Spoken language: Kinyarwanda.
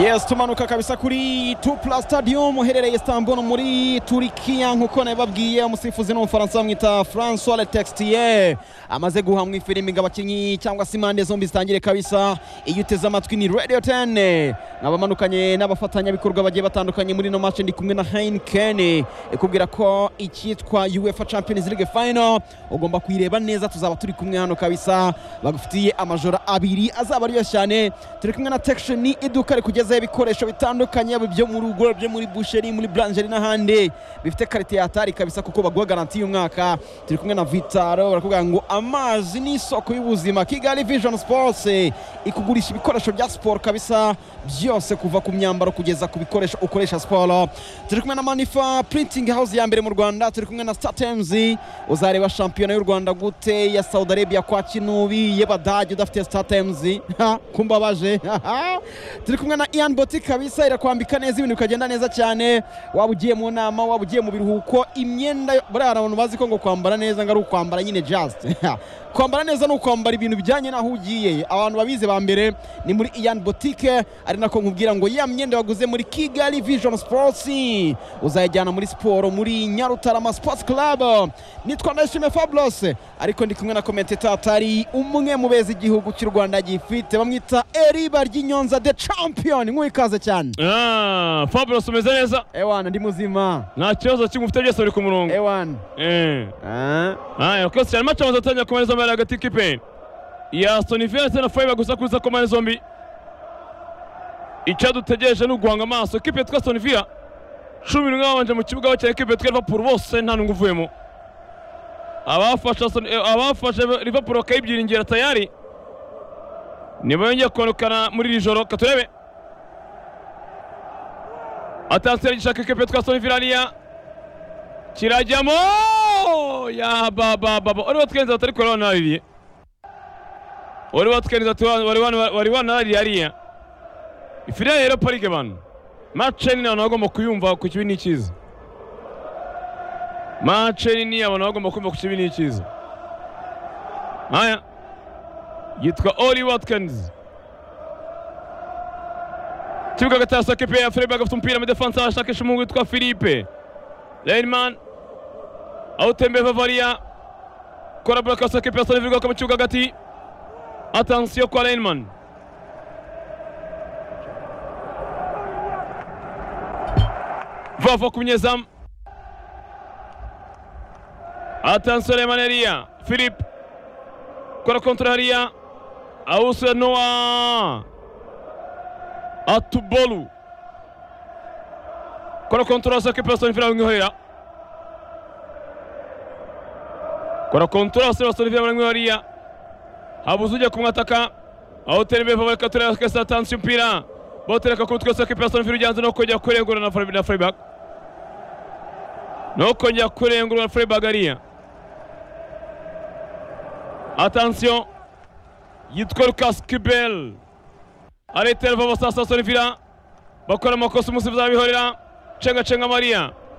yes tumanuka kabisa kuri tupla stadium uherereye istanbul muri turikiya nk'uko nabibabwiye umusifuzi ni umufaransa bamwita francois letextier amaze guhamwa ifirimbi ngo abakinnyi cyangwa se impande zombi zitangire kabisa iyo uteze amatwi ni radio 10 nabamanukanye n'abafatanyabikorwa bagiye batandukanye muri ino match ndi kumwe na heineken ikubwira ko icyitwa uefa champions league final ugomba kuyireba neza tuzaba turi kumwe hano kabisa bagufitiye amajoro abiri azaba aryoshye cyane turi kumwe na tection iduka rikugezaho ibikoresho bitandukanye yaba ibyo mu rugo byo muri busheri muri blancheri n'ahandi bifite karite ya hatari kabisa kuko baguha garanti y'umwaka turi kumwe na vitaro barakubwira ngo amazi ni isoko y'ubuzima kigali vision sports ikugurisha ibikoresho bya siporo kabisa byose kuva ku myambaro kugeza ku bikoresho ukoresha siporo turi kumwe na manifa printing house ya mbere mu rwanda turi kumwe na statems uzareba shampiyona y'u rwanda gute ya saudi arabia kwa kinubi y'abadage udafite statems kumbabaje turi kumwe na ian boti kabisa irakwambika neza ibintu bikagenda neza cyane waba ugiye mu nama waba ugiye mu biruhuko imyenda buriya hari abantu bazi ko ngo kwambara neza ngo ari ukwambara nyine just kwambara neza ni ukwambara ibintu bijyanye n'aho ugiye abantu babizi ba mbere ni muri ian botike ari nako nkubwira ngo ya myenda waguze muri kigali vision sports uzayajyana muri siporo muri nyarutarama sports club nitwa ndayishimiye fabulous ariko ndi kumwe na komenteta atari umwe mu beza igihugu cy'u rwanda gifite bamwita eriba ry'inyonza the champion nk'uwikaze cyane Ah, Fabulous umeze neza ewana ndi muzima nta kibazo kimwe ufite byose biri ku murongo ewana Eh. Ah. haya kose cyane mace amaze atangira kumara zombi ari hagati kipe ya Aston Villa ndetse na Freiburg gusa kuza kumara zombi icyo dutegereje ni uguhanga amaso kipe yitwa Aston Villa cumi n'umwe babanje mu kibuga bakina kipe yitwa Liverpool bose nta n'umwe uvuyemo abafashe Aston- eh, abafashe Liverpool bakayibyiringira tayari nibongeye konekana muri iri joro katurebe atansiyo gishaka ikipe yitwa Aston Villa hariya kirajyamo ya baba baba wari watwenze batari kureba wanarariye wari watwenze wari wanarariye hariya ifiriya rero parike bano mace nini abantu bagomba kuyumva ku kibi n'ikiza mace nini abantu bagomba kuyumva ku kibi n'ikiza haya yitwa Oli Watkins kibuga gatasa kepe ya Freiburg afite umupira mu defansa ashakisha umuhungu witwa Philippe Leinman awutembe Bavaria kora burakasa kepe ya Sonivigo akaba kibuga hagati atansiyo kwa Leinman vava ku munyezamu atansiyo Leinman hariya Philippe kora kontra hariya awusura Noah Atubolu kora kontra sa kepe ya Sonivigo ngihorera kora kontura basore basore vya mwangu hariya habuze ujya kumwataka aho terebe vuba reka tureba kesa tansi umupira botereka ku mutwe saka person firu janze no kujya kurengura na Freiburg na Freiburg no kujya kurengura na Freiburg hariya attention yitwa Lucas Kibel aretera vuba sasa sore vira bakora amakosa umusifuzi abihorera cenga cenga Maria